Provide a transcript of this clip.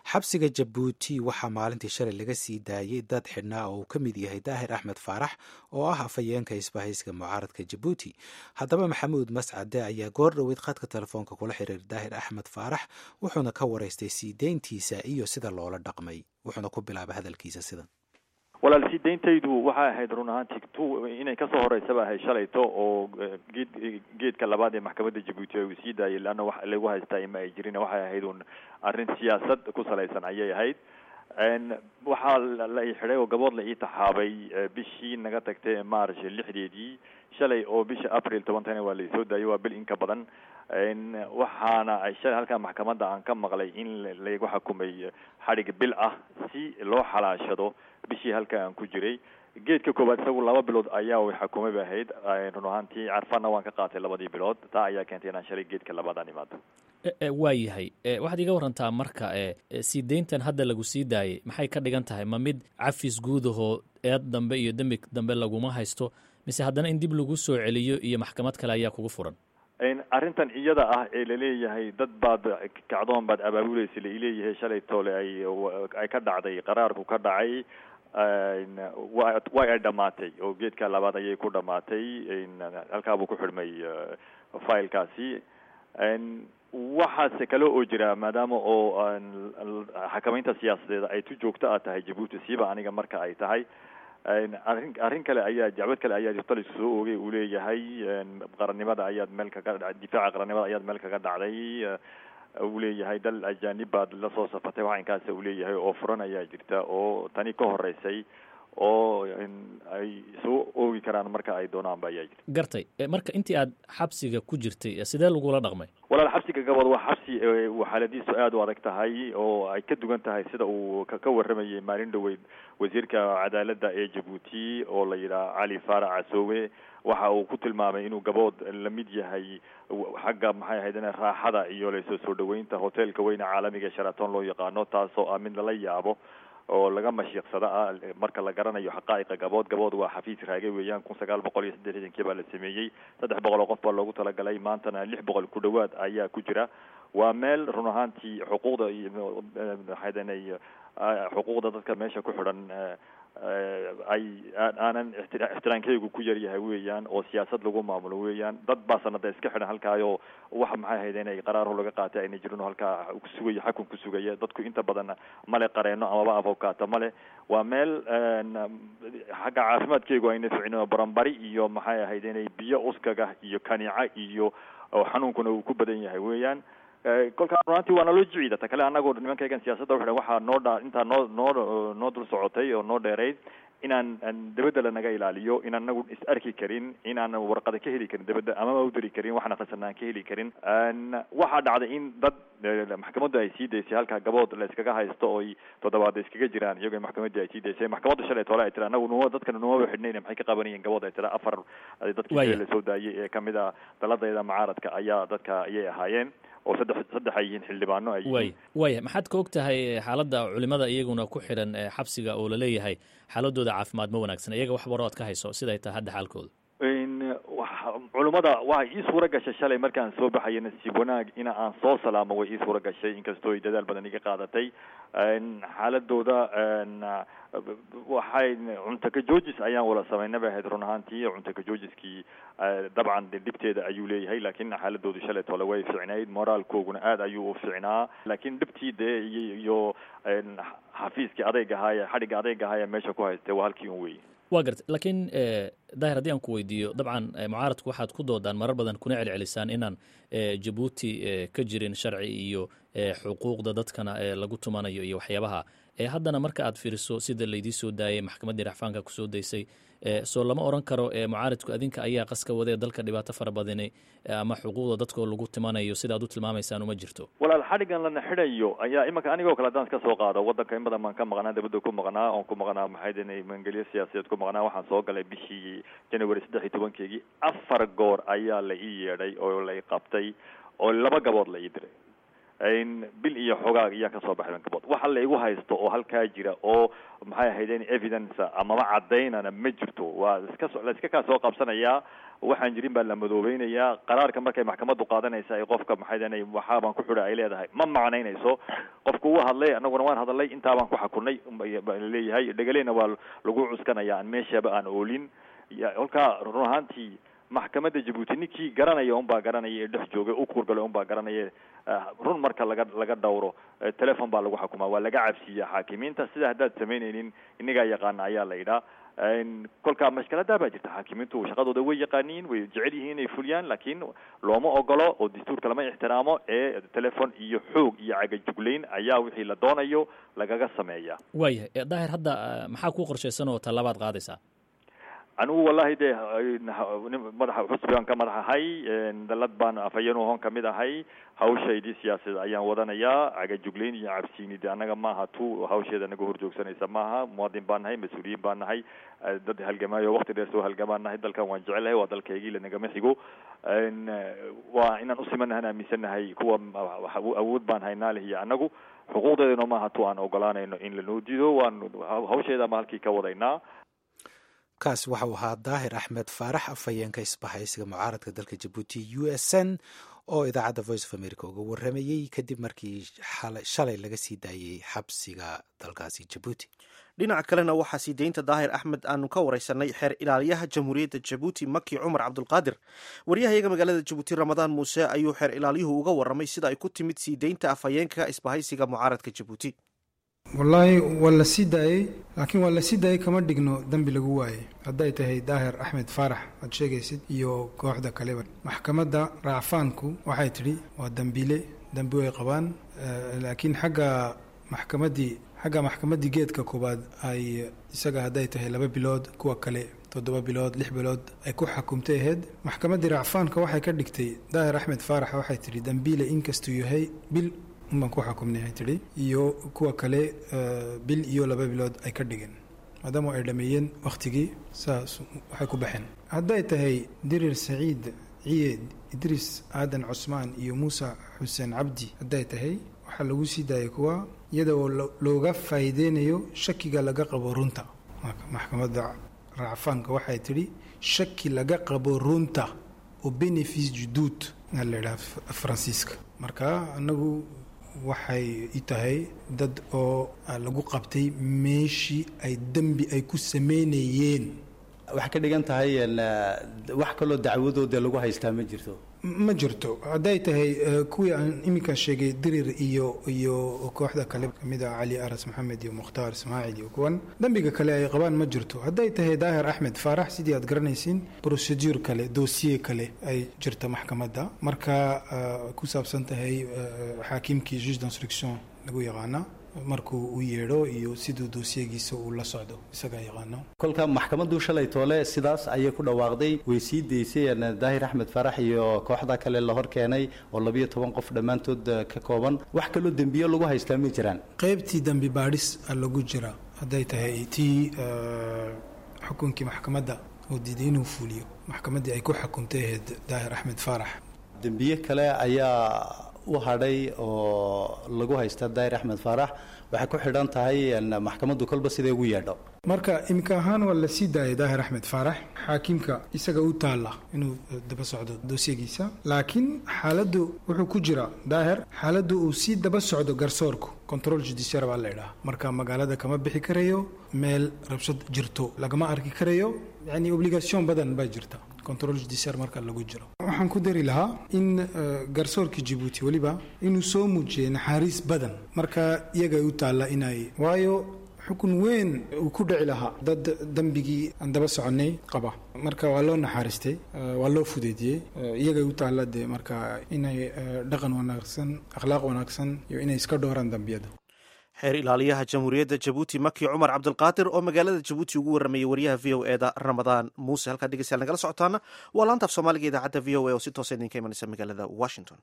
xabsiga jabuuti waxaa maalintii shalay laga sii daayey dad xidhnaa oo uu ka mid yahay daahir axmed faarax oo ah afhayeenka isbahayska mucaaradka jabuuti haddaba maxamuud mascade ayaa goor dhoweyd khadka telefoonka kula xiriir daahir axmed faarax wuxuuna ka waraystay sii deyntiisa iyo sida loola dhaqmay wuxuuna ku bilaabay hadalkiisa sidan walaal sii deyntaydu waxay ahayd run ahaantii tu inay kasoo horeysaba ahayd shalayto oo geed geedka labaad ee maxkamadda jabuuti ay uu sii daayay leanna wax lagu haystaa ma ay jirin waxay ahayd un arrin siyaasad ku salaysan ayay ahayd waxaa la ii xidhay oo gabood la ii taxaabay bishii naga tagtay ee march lixdeedii shalay oo bisha april tobantana waa laisoo daayay waa bil in ka badan waxaana shalay halkaa maxkamadda aan ka maqlay in laygu xukumay xadhig bil ah si loo xalaashado bishii halka aan ku jiray geedka koowaad isagu laba bilood ayaa way xukumay ba ahayd run ahaantii carfana waan ka qaatay labadii bilood taa ayaa keentay inaan shalay geedka labaad aan imaado waa yahay waxaad iga warantaa marka sii deyntan hadda lagu sii daayay maxay ka dhigan tahay ma mid cafis guudahoo eed dambe iyo dembi dambe laguma haysto mise haddana in dib lagu soo celiyo iyo maxkamad kale ayaa kugu furan arrintan iyada ah ee laleeyahay dad baad kacdoon baad abaabuleysa laileeyahay shalay toole ay ay ka dhacday qaraarku ka dhacay wa way ay dhamaatay oo geedka labaad ayay ku dhamaatay halkaabuu ku xidhmay filekaasi waxaase kale oo jira maadaama oo xakamaynta siyaasadeed ay tu joogto a tahay jabuuti siiba aniga marka ay tahay arrin arrin kale ayaa dacwad kale ayaa talisku soo oogay uu leeyahay qarannimada ayaad meel kaga difaaca qarannimada ayaad meel kaga dhacday uu leeyahay dal ajanib baad la soo safatay wax inkaasa uu leeyahay oo furan ayaa jirta oo tani ka horeysay oo ay soo oogi karaan marka ay doonaanba ayaa jirta gartay marka intii aad xabsiga ku jirtay sidee lagula dhaqmay walaal xabsiga gabad waa xabsi xaaladiisu aada u adag tahay oo ay ka duwan tahay sida uu ka warramayay maalin dhaweyd wasiirka cadaaladda ee jabuuti oo la yidhaha cali faarac casoowe waxa uu ku tilmaamay inuu gabood la mid yahay xagga maxay ahayd raaxada iyo lasoo soo dhaweynta hotelka weyne caalamiga sharaton loo yaqaano taasoo ah mid lala yaabo oo laga mashiiqsada ah marka la garanayo xaqaa'iqa gabood gabood waa xafiis raage weeyaan kun sagaal boqol iyo saddexidankii baa la sameeyey saddex boqol oo qof baa loogu talagalay maantana lix boqol ku dhawaad ayaa ku jira waa meel run ahaantii xuquuqda iyo maxaydanay xuquuqda dadka meesha ku xidhan ay aanan ixtiraankeygu ku yaryahay weeyaan oo siyaasad lagu maamulo weeyaan dad baa sanada iska xidhan halkaayo waxa maxay ahayd inay qaraarho laga qaatay ayna jirin oo halkaa kusugaya xakun ku sugaya dadku inta badan male qareeno amaba avocata male waa meel xagga caafimaadkeygu ayna ficino baranbari iyo maxay ahayd inay biyo uskaga iyo kanica iyo xanuunkuna uu ku badan yahay weeyaan kolkaa runaantii waa naloo jiciida ta kale anagoo nimankaygan siyaasadda uxidhan waxaa noo dha intaa noo noo noo dul socotay oo noo dheerayd inaan dabadda lanaga ilaaliyo in anagu is arki karin inaan warqada ka heli karin dabadda amama u diri karin waxna khasana aan ka heli karin waxaa dhacday in dad maxkamaddu ay sii daysay halkaa gabood la iskaga haysto oy toddobaad iskaga jiraan iyagoo maxkamaddii ay sii daysay maxkamadda shalay toole ay tira anagu numa dadkana numaba xidhnayna maxay ka qabanayeen gabood ay tira afar dadkii lasoo daayay ee kamid a daladayda mucaaradka ayaa dadka ayay ahaayeen oo saddex saddex ay yihiin xildhibaano ay way waya maxaad ka og tahay xaaladda culimada iyaguna ku xidhan xabsiga oo laleeyahay xaaladooda caafimaad ma wanaagsan iyaga wax baro ad ka hayso siday tahay hadda xaalkooda culimada waa ii suura gashay shalay markaan soo baxaya nasiib wanaag ina aan soo salaamo way ii suura gashay inkastoo ay dadaal badan iga qaadatay xaaladooda waxay cunto ka joojis ayaan wala samaynaba ahayd run ahaantii cunto ka joojiskii dabcan dhibteeda ayuu leeyahay laakiin xaaladoodu shalay tole way ficnayd moraalkooguna aad ayuu u ficnaa laakiin dhibtii dee iyo xafiiskii adeyg ahaaya xadhigga adeyg ahaaya meesha ku haystay waa halkii un wey waa garta laakiin daahir haddii aan ku weydiiyo dabcan mucaaradku waxaad ku doodaan marar badan kuna celcelisaan inaan jabuuti ka jirin sharci iyo xuquuqda dadkana lagu tumanayo iyo waxyaabaha haddana marka aad fiiriso sida laydii soo daayay maxkamaddii raxfaanka kusoo daysay soo lama oran karo mucaaridku adinka ayaa qaska wadee dalka dhibaato fara badani ama xuquuqda dadkoo lagu timanayo sida ad u tilmaamaysaan uma jirto walaal xadhigan lana xidhayo ayaa imanka anigoo kale haddaan iska soo qaado waddanka in badan baan ka maqnaa dabadda ku maqnaa oon ku maqnaa maxaydn mangelyo siyaasadeed ku maqnaa waxaan soo galay bishii january saddex iyo tobankeegii afar goor ayaa la ii yeedhay oo la i qabtay oo laba gabood la ii diray bil iyo xogaag iyaan kasoo baxay gabood waxa la igu haysto oo halkaa jira oo maxay ahaydeen evidence amaba cadaynana ma jirto waa iska la iska kaa soo qabsanayaa waxaan jirin baa la madoobeynayaa qaraarka markay maxkamaddu qaadanaysa ay qofka maxay waxaabaan ku xidha ay leedahay ma macnaynayso qofku wuu hadlay annaguna waan hadalay intaa baan ku xakunay leeyahay dhegaleyna waa lagu cuskanaya aan meeshaba aan oolin kolkaa run ahaantii maxkamadda jabuuti ninkii garanaya unbaa garanaya ee dhex joogay u kuurgalay unbaa garanaya run marka laga laga dhawro telefon baa lagu xukumaa waa laga cabsiiya xaakimiinta sida haddaad samaynaynin inagaa yaqaana ayaa la yidhaa kolkaa mashkaladaa baa jirta xaakimiintu shaqadooda way yaqaaniin way jecel yihiin inay fuliyaan laakiin looma ogolo oo dastuurka lama ixtiraamo ee telefon iyo xoog iyo cagajuglayn ayaa wixii la doonayo lagaga sameeya waayahay daahir hadda maxaa kuu qorshaysan oo tallaabaad qaadaysaa anigu wallahi dee madaxa xusbigan ka madax ahay dalad baan afhayenuhon kamid ahay hawshaydii siyaasadeed ayaan wadanayaa cagajuglayn iyo cabsiini de annaga maaha tu hawsheeda naga horjoogsanaysa maaha muwaadin baan nahay mas-uuliyiin baan nahay dad halgamaayo wakti dheer soo halgamaan nahay dalkan waan jecelahay waa dalkaygii lanagama xigo waa inaan usimanahan aaminsannahay kuwa awood baan haynaa leh iyo annagu xuquuqdeedano maaha tu aan ogolaanayno in lanoo diido waan hawsheeda ma halkii ka wadaynaa kaas waxau ahaa daahir axmed faarax afhayeenka isbahaysiga mucaaradka dalka jabuuti u s n oo idaacadda voice of america uga waramayey kadib markii shalay laga sii daayey xabsiga dalkaasi jabuuti dhinaca kalena waxaa sii deynta daahir axmed aanu ka wareysanay xeer ilaaliyaha jamhuuriyadda jabuuti maki cumar cabdulqaadir waryahayaga magaalada jabuuti ramadaan muuse ayuu xeer ilaaliyuhu uga waramay sida ay ku timid sii deynta afhayeenka isbahaysiga mucaaradka jabuuti wallaahi waa la sii daayey laakiin waa la sii daayey kama dhigno dembi lagu waayey hadday tahay daahir axmed faarax aad sheegaysid iyo kooxda kaleba maxkamadda raacfaanku waxay tidhi waa dembiile dembi way qabaan laakiin xagga maxkamaddii xagga maxkamaddii geedka koowaad ay isaga hadday tahay laba bilood kuwa kale toddoba bilood lix bilood ay ku xakumtay ahayd maxkamaddii raacfaanka waxay ka dhigtay daahir axmed faarax waxay tidhi dembiile inkastuu yahay bil unbaan ku xukumnahay tidhi iyo kuwa kale bil iyo laba bilood ay ka dhigeen maadaama ay dhameeyeen wakhtigii saas waxay ku baxeen hadday tahay dirir saciid ciyeed idriis aadan cusmaan iyo muuse xuseen cabdi hadday tahay waxaa lagu sii daayay kuwa iyada oo looga faa'iideynayo shakiga laga qabo runta maxkamadda racfaanka waxay tidhi shaki laga qabo runta oo benefice juduud aa la idhaha faransiiska marka anagu waxay i tahay dad oo lagu qabtay meeshii ay dembi ay ku sameynayeen waxay ka dhigan tahay wax kaloo dacwadooda lagu haystaa ma jirto ma jirto hadday tahay kuwii aan iminka sheegay dirir iyo iyo kooxda kale kamid ah cali aras maxamed iyo mukhtaar ismaaciil iyo kuwan dembiga kale ay qabaan ma jirto hadday tahay daahir axmed faarax sidii aad garanaysiin procedure kale dossiye kale ay jirta maxkamadda marka ku saabsan tahay xaakimkii juge d'instruction lagu yaqaana markuu u yeedho iyo siduu doosiyagiisa uu la socdo isagaa yaqaano kolka maxkamaddu shalay toole sidaas ayay ku dhawaaqday way sii daysay daahir axmed faarax iyo kooxda kale la hor keenay oo labiyo toban qof dhammaantood ka kooban wax kaloo dembiyo lagu haystaa ma jiraan qaybtii dembi baadhis a lagu jira hadday tahay tii xukunkii maxkamadda oo diiday inuu fuuliyo maxkamaddii ay ku xukumtay ahayd daahir axmed faarax dembiye kale ayaa u hadhay oo lagu haysta daahir axmed faarax waxay ku xidhan tahay maxkamaddu kolba siday ugu yeedho marka iminka ahaan waa la sii daayay daahir axmed faarax xaakimka isaga u taalla inuu daba socdo doosyagiisa laakiin xaaladdu wuxuu ku jira daahir xaaladdu uu sii daba socdo garsoorku control judiciar baa la idhaha marka magaalada kama bixi karayo meel rabshad jirto lagama arki karayo yani obligation badan baa jirta control judiciar marka lagu jiro waxaan ku dari lahaa in garsoorka jibuuti weliba inuu soo muujiyay naxariis badan marka iyagay u taalla inay waayo xukun weyn uu ku dhici lahaa dad dembigii aan daba soconay qaba marka waa loo naxariistay waa loo fudeediyey iyagay u taalla dee marka inay dhaqan wanaagsan akhlaaq wanaagsan iyo inay iska dhowraan dambiyada xeer ilaaliyaha jamhuuriyadda jabuuti maki cumar cabdilqaadir oo magaalada jabuuti ugu waramayay wariyaha v o eda ramadaan muuse halkaa dhegeystayaal nagala socotaana waa laanta af soomaaliga idaacadda v o a oo si toosa idinka imanaysa magaalada washington